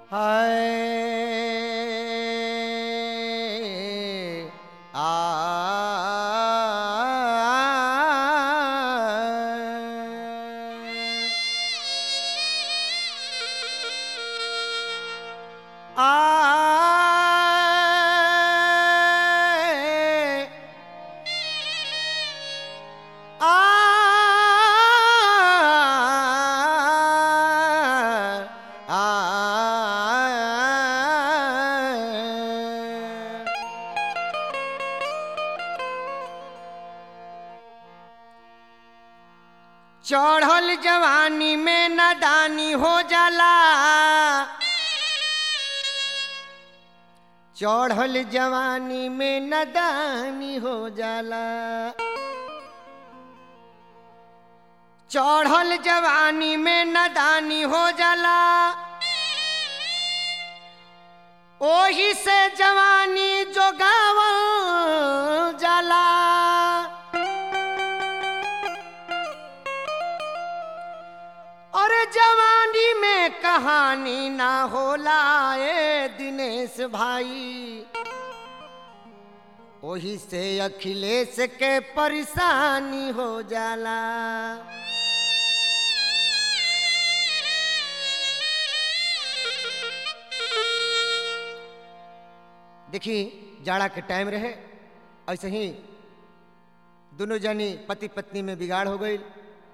हाय आ आ चढ़ल जवानी में नदानी हो जाला चढ़ल जवानी में नदानी हो जाला चढ़ल जवानी में नदानी हो जाला ओही से जवानी जोगावल जाला अरे जवानी में कहानी ना होला ए दिनेश भाई ओही से अखिलेश के परेशानी हो जाला देखी जाड़ा के टाइम रहे ऐसे ही दोनों जनी पति पत्नी में बिगाड़ हो गई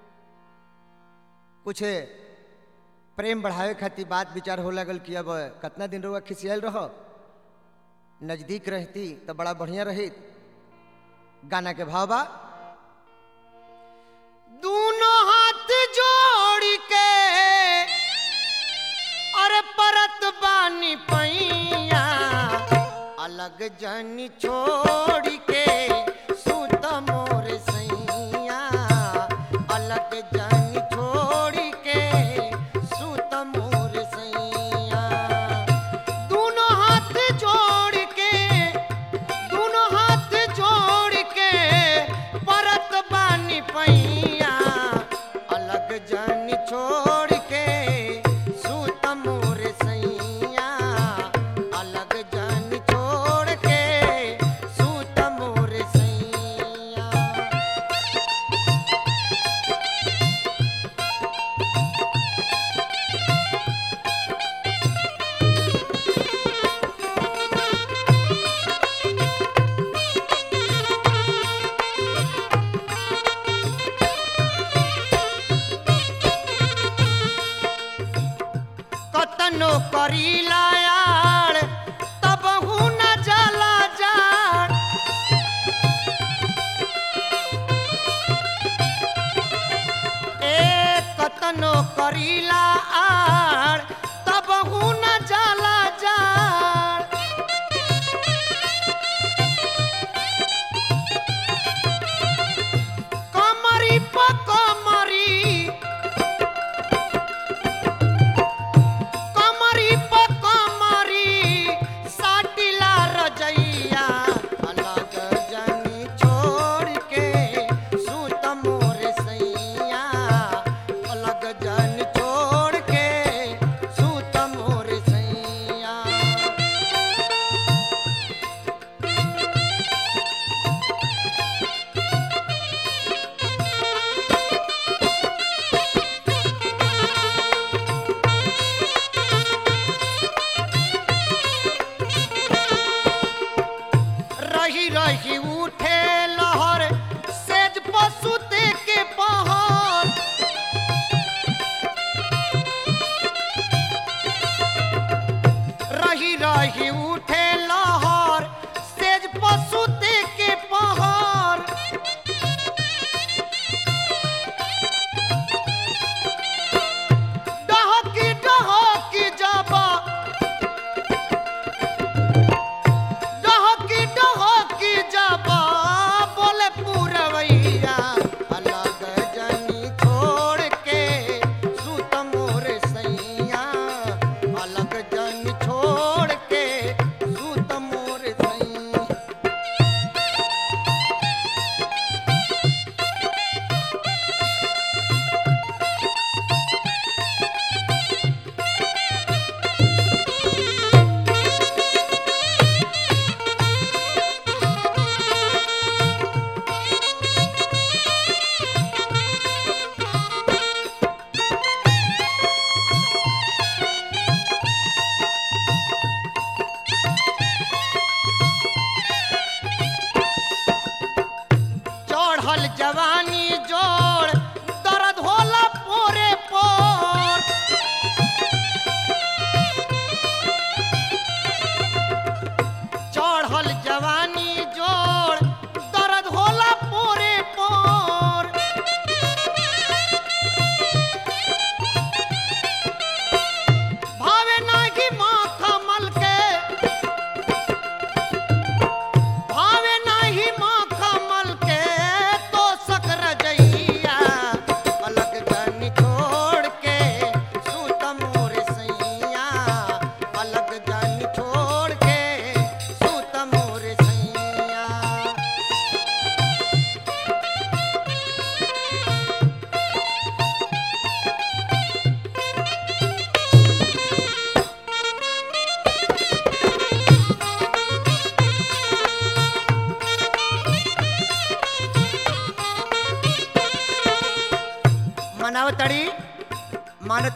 कुछ प्रेम बढ़ावे खातिर बात विचार हो लगल कि अब कितना दिन रुआ खिसियल रहो नजदीक रहती तो बड़ा बढ़िया रही गाना के भाव बा दोनों हाथ जोड़ के अरे परत बानी पैया अलग जन छोड़ के सुत मोर सैया अलग जन छोड़ के सुत मोर सैया दोनों हाथ जोड़ के दोनों हाथ जोड़ के परत बानी पैया अलग जन छोड़ के सुत मोर सैया अलग जन छोड़ के सुत मोर सैया कतनो करीला यार तब न जला जाड़ ए कतनो करीला आड़ तब न जला जाड़ कमरी प कमरी कमरी प कमरी साटिला रजैया अलग जनी छोड़ के सुत मोर सैया अलग जन छोड़ के सुत मोर सैया रही रही उठे लहर सेज पशुते के पहर रही रही उठे लहर सेज पशुते के पहर डहकी डहकी जाबा डहकी डहकी जाबा बोले पूरवैया अलग जनी छोड़ के सुत मोर सैया अलग जनी छोड़ के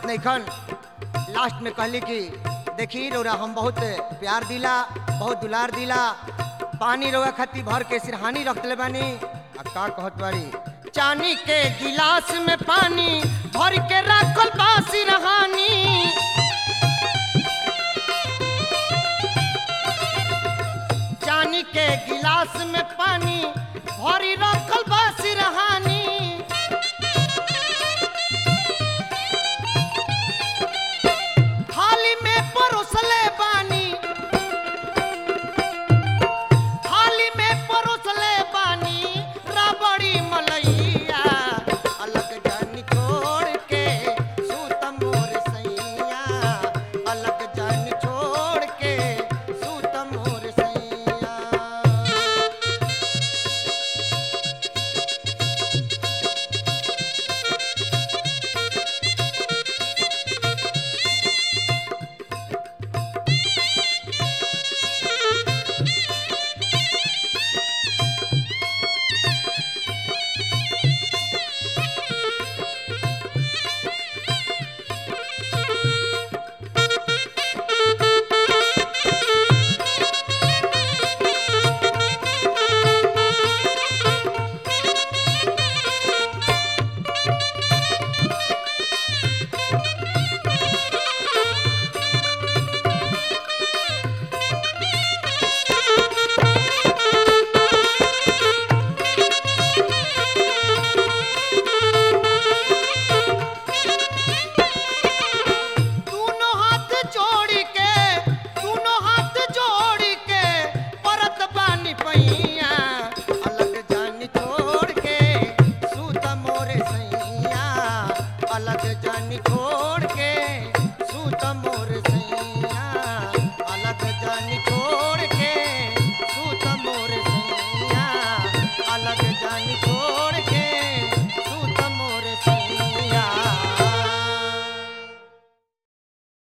मानत नहीं खन लास्ट में कहली कि देखी रौरा हम बहुत प्यार दिला बहुत दुलार दिला पानी रौआ खाती भर के सिरहानी रख दिले बानी आ का कहत बाड़ी चानी के गिलास में पानी भर के रखल बा सिरहानी